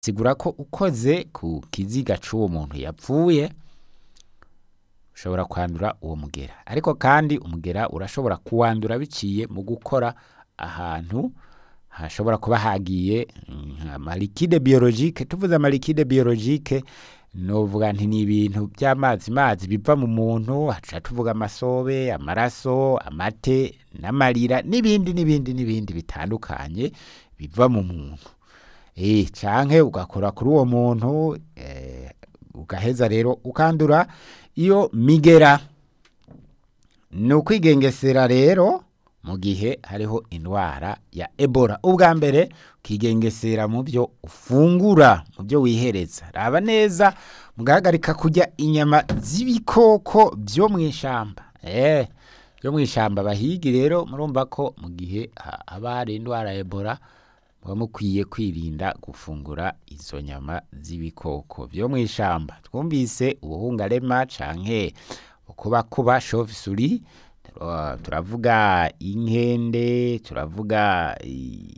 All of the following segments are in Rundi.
sigura ko ukoze ku kiziga c'uwo muntu yapfuye ushobora kwandura uwo mugera ariko kandi umugera urashobora kuwandura biciye mu gukora ahantu hashobora kuba hagiye nka malikide biologike tuvuze amalikide biologike novuga nti ni ibintu by'amazi mazi biva mu muntu haca tuvuga amasobe amaraso amate n'amarira n'ibindi n'ibindi n'ibindi bitandukanye biva mu muntu eh canke ugakora kuri uwo muntu eh, ugaheza rero ukandura iyo migera ni ukwigengesera rero mu gihe hariho indwara ya ebola ubwa mbere ukigengesera mu byo ufungura mu byo wihereza raba neza mugahagarika kurya inyama z'ibikoko byo mu ishamba eh byo mu ishamba bahigi rero murumva ko mu gihe ha- haba hari indwara ya ebola muba mukwiye kwirinda gufungura izo nyama z'ibikoko byo mu ishamba twumvise ubuhungarema canke ukubakuba chauve-souris Tura- turavuga inkende turavuga i-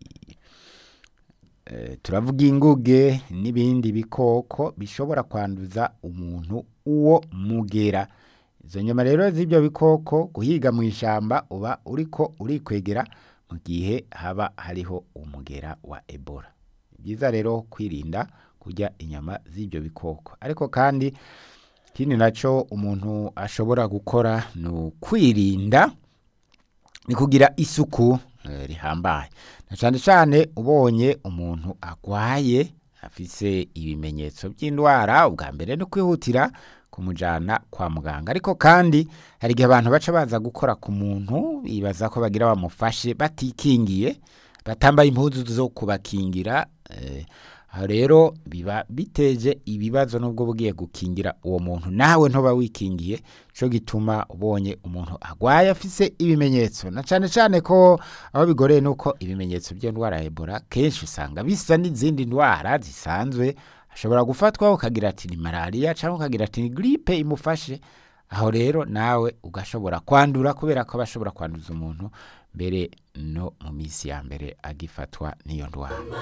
eh, turavuga inguge n'ibindi bikoko bishobora kwanduza umuntu uwo mugera izo nyama rero z'ibyo bikoko guhiga mu ishamba uba uriko urikwegera mu gihe haba hariho umugera wa ebola ni byiza rero kwirinda kurya inyama z'ibyo bikoko ariko kandi ikindi nacyo umuntu ashobora gukora ni ukwirinda ni kugira isuku eh, rihambaye na cyane cyane ubonye umuntu agwaye afise ibimenyetso by'indwara ubwa mbere ni kwihutira kumujyana kwa muganga ariko kandi hari igihe abantu baca baza gukora ku muntu bibaza ko bagira bamufashe batikingiye batambaye impuzu zo kubakingira eh, aho rero biba biteje ibibazo nubwo bugiye gukingira uwo muntu nawe ntuba wikingiye cyo gituma ubonye umuntu agwaye afise ibimenyetso na cyane cyane ko aho bigoreye nuko ibimenyetso by'indwara ya Ebola kenshi usanga bisa n'izindi ndwara zisanzwe ashobora gufatwa ukagira ati ni malaria cyangwa ukagira ati ni gripe imufashe aho rero nawe ugashobora kwandura kubera ko bashobora kwanduza umuntu mbere no mu minsi ya mbere agifatwa n'iyo ndwara